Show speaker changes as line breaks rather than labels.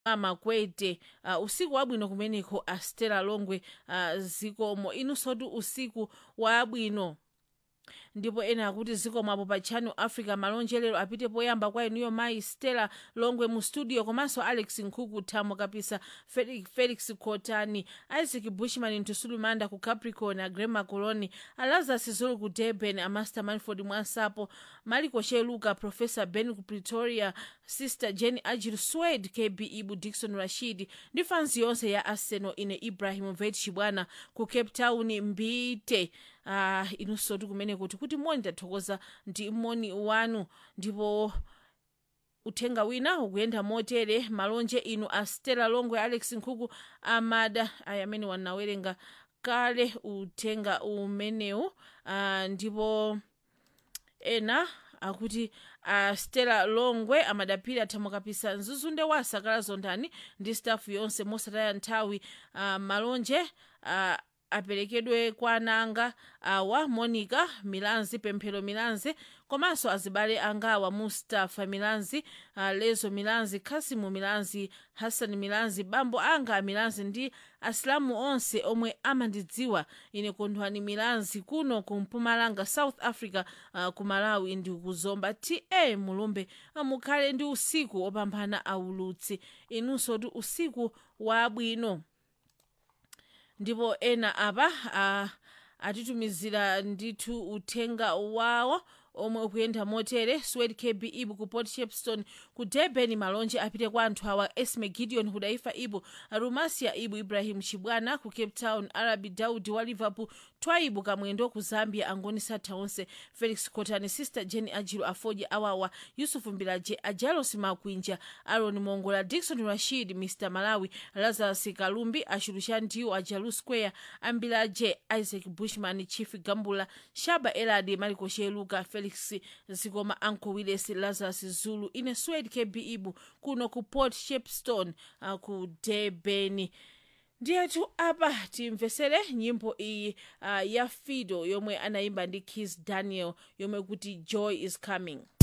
amakwete uh, usiku wabwino kumeneko astela longwe uh, zikomo inusoti usiku wabwino ndipo ena akuti zikomapo pa channel africa malonjelero apite poyamba kwa inuyo mayi stella longwe mu studio komanso alex nkhuku thamo kapisa felix, felix kotani isaac bushman ntusulumanda ku capricorn agrema coloni alazas zulu ku durban amaster manford mwansapo maliko sheluka professor ben ku pretoria sister jenny ajil swed kb ibu dikson rashid ndi fansi yonse ya arsenal ine ibrahim vet chibwana ku cape town mbite uh, inusoti kumene kuti kuti moni tathokoza ndi moni wanu ndipo uthenga wina ukuyenda motere malonje inu a stella longwe alex nkhuku amada aya amene wanawerenga kale uthenga umenewu uh, ndipo ena akuti uh, stella longwe amadapiri athamukapisa mzuzunde wa sakala zondani ndi stafu yonse mosataya nthawi uh, malonje uh, aperekedwe kwa ananga awa monica milanzi pemphero milanzi komanso azibale angawa mustafa milanzi uh, lezo milanzi khasimu milanzi hassan milanzi bambo anga milanzi ndi asilamu onse omwe amandidziwa ine kondwani milanzi kuno ku mpumalanga south africa uh, ku malawi ndi kuzomba ta mulumbe uh, mukhale ndi usiku opambana aulutsi inunso ti usiku wabwino ndipo ena apa uh, atitumizira ndithu uthenga wawo omwe ukuyenda motere swed kb ibu ku port shepstone ku durban malonje apite kwa anthu awa esme gideon hudaifa ibu rumasia ibu ibrahim chibwana ku cape town arabi daudi wa liverpool twaibu kamwendo ku zambia angoni satha onse felix kotani sister jenny ajiro afoji awawa yusufu mbilaje ajalos makwinja aron mongola dikson rashid mr malawi lazarus kalumbi achulucha ndiwo ajalu square ambilaje isaac bushman chief gambula shaba eladi maliko sheluka felix zikoma anco willis lazarus zulu ine swed kb ibu kuno ku port shepstone uh, ku durban ndiyetu apa timvesere nyimbo iyi uh, ya fido yomwe anayimba ndi kis daniel yomwe kuti joy is coming